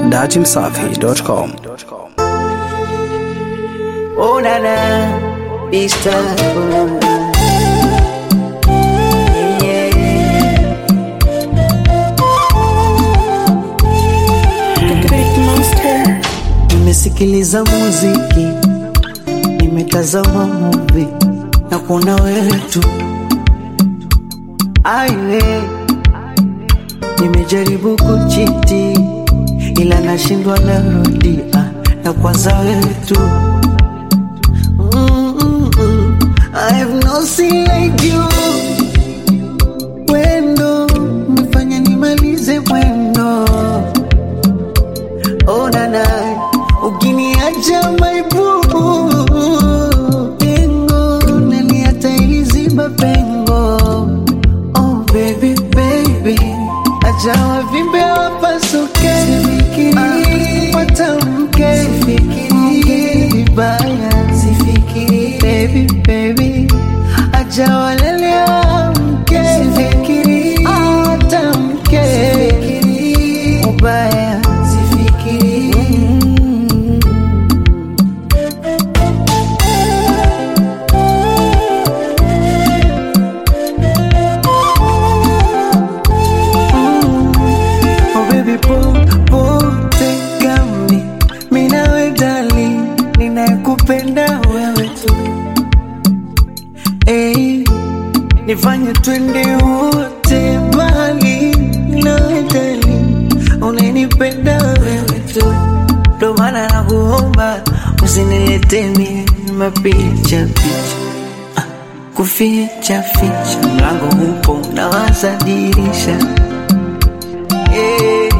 datimsafi.com. Oh na na, Istanbul. Yeah. Nimesikiliza muziki, nimetazama movie na kuona wewe tu. Aiwe, nimejaribu kuchiti ila nashindwa, narudia na kwanza wewe tu. Mm-mm-mm. I have no sin like you. Wendo umefanya nimalize mwendo. Oh na na, ukiniacha my boo. Pengo naliata iliziba pengo. Oh baby baby, acha wavimbe wapasuke. Sifikiri watamke, sifikiri vibaya, sifikiri baby baby, acha walele wamke. Sifikiri watamke, sifikiri ubaya, sifikiri mm. Oh baby popote gami minawe dali ninayekupenda wewe tu hey, nifanye twende wote mbali nawe dali unanipenda wewe tu ndo maana nakuomba usinilete mie mapicha picha Ah, kuficha ficha mlango upo nawaza dirisha Eh,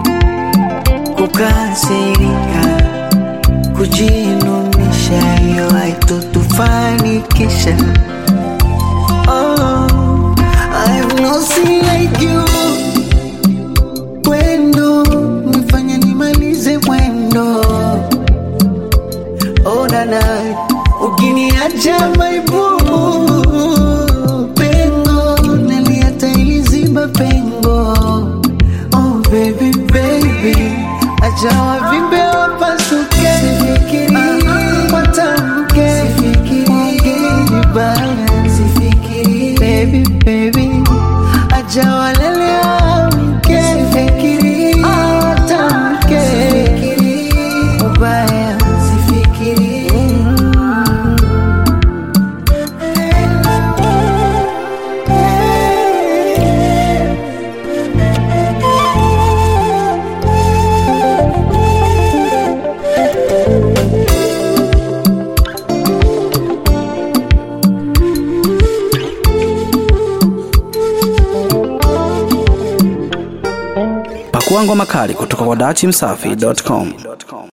kukasirika, kujinunisha, hiyo haitotufanikisha. Oh, I have no sin like you. Wendo nifanya nimalize mwendo. Oh nana, ukiniacha my boo, pengo naliata iliziba pengo. Oh baby baby, acha wavimbe wapasuke, sifikiri watamke, sifikiri vibaya, sifikiri baby baby, acha walele wamke, sifikiri watamke, sifikiri ubaya, sifikiri Pakua ngoma kali kutoka kwa datimsafi.com.